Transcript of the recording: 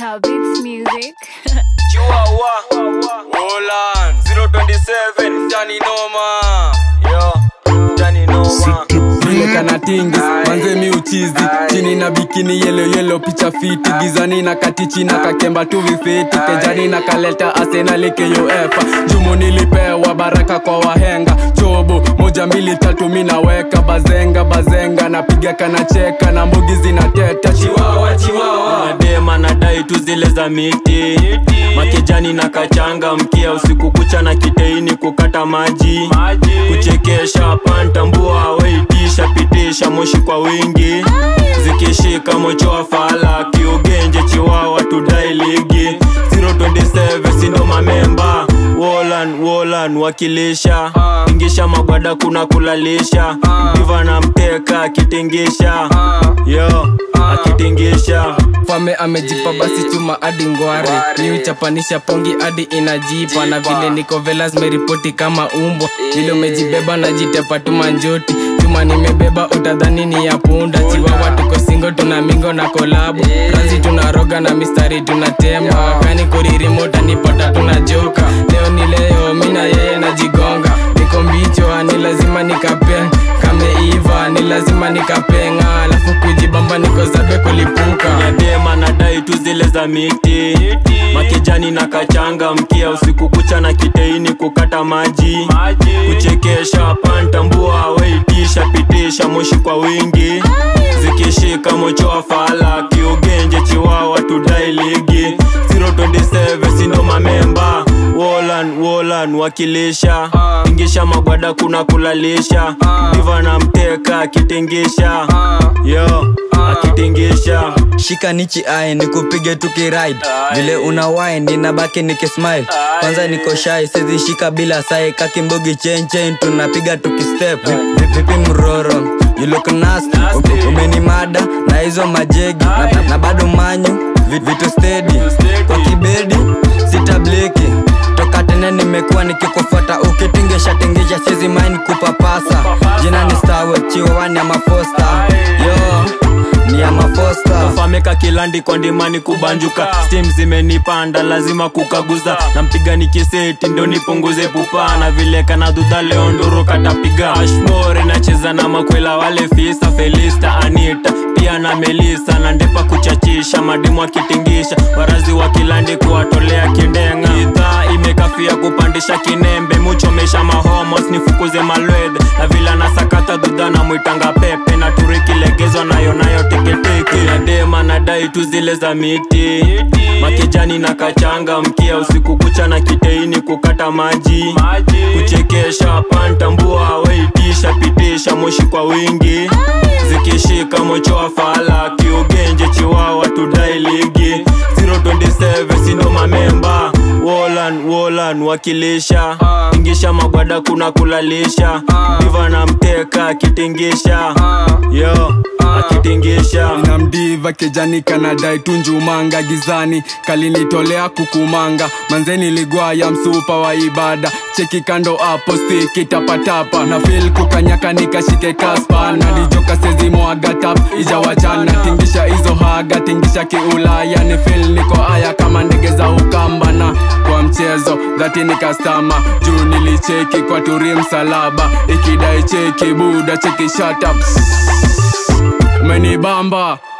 Star Beats Music. Chihuahua Roland 027 Tani Noma Yo Tani Noma vile kana tingi manze mi uchizi chini na bikini yelo yelo picha fiti gizani na katichi na kakemba tu vifiti kejani na kaleta arsenal kofa jumu nilipewa baraka kwa wahenga chobo moja mbili tatu mi naweka bazenga bazenga napiga kanacheka na mbugi zinateta chiwawa chiwawa Madema nadai tu zile za miti Makejani na kachanga mkia usiku kucha na kiteini kukata maji Kuchekesha pantambua weitisha pitisha moshi kwa wingi Zikishika mocho wa fala kiugenje chiwawa tudai ligi 027 sindo mamemba Wolan Wolan wakilisha ingisha magwada kuna kulalisha Diva na mteka akitingisha yo akitingisha fame amejipa basi chuma hadi ngware niuchapanisha pongi hadi inajipa na vile niko velas meripoti kama umbwa vile umejibeba najitepa tuma njoti chuma nimebeba utadhani ni ya punda chiwawa tuko singo tuna mingo na kolabu razi tunaroga na mistari tunatema wakani kuririmo utanipata tunajoka leo ni leo mina yeye najigonga niko mbicho ni lazima nikape kameiva ni lazima nikapenga alafu kujibamba niko zabe kulipuka Nyadema nadai tu zile za miti Makejani na kachanga mkia usiku kucha na kiteini kukata maji Kuchekesha pantambua weitisha pitisha moshi kwa wingi Zikishika mocho wa fala kiugenje chiwawa tudai ligi 027 sindo mamemba Wolan Wolan wakilisha ingisha magwada kuna kulalisha Diva na mteka akitingisha yo akitingisha shika nichi ae nikupige tukiride vile una wine ninabaki nikismile kwanza niko shy sezi shika bila sai kakimbogi chain chain tunapiga tukistep Vi- vi- vipi mroro you look nasty U- umenimada na hizo majegi na, na, na bado manyu vi- vitu steady kwa kibedi sitabliki toka tena nimekuwa nikikufuata ukitingesha tingisha sizi mine kupapasa jina ni stawe chiwawani ya mafosta yo ni ya mafosta fameka kilandi kwa ndimani kubanjuka stim zimenipanda lazima kukaguza nampiga nikiseti ndo nipunguze pupa na vile kana dhudha leo nduru katapiga ashmore nacheza na makwela wale fisa felista anita pia na melisa na ndepa kuchachisha madimu akitingisha warazi wa kilandi kuwatolea kindenga idhaa imekafia kupandisha kinembe muchomesha mahomos nifukuze malwed na vila na sakata dhudha na mwitanga pepe na turikilegezwa nayo nayo teketeke yadema nadai tu zile za miti makejani na kachanga mkia usiku kucha na kiteini kukata maji kuchekesha pantambua weitisha pitisha moshi kwa wingi zikishika mocho wa fala kiugenje chiwawa tudai ligi 027 sindo mamemba Wolan Wolan wakilisha ingisha magwada kuna kulalisha diva na mteka akitingisha yo akitingisha na mdiva kejani kanadai tunjumanga gizani kalinitolea kukumanga manzeni ligwaya msupa wa ibada cheki kando apo stiki tapatapa na fil kukanyaka nikashike kaspa nalijoka sezimwagatap ijawachana tingisha hizo haga tingisha kiulaya ni fil niko aya kama ndege za ukamba na kwa mchezo dhati nikastama juu nilicheki kwa turi msalaba ikidai cheki buda cheki shut up umenibamba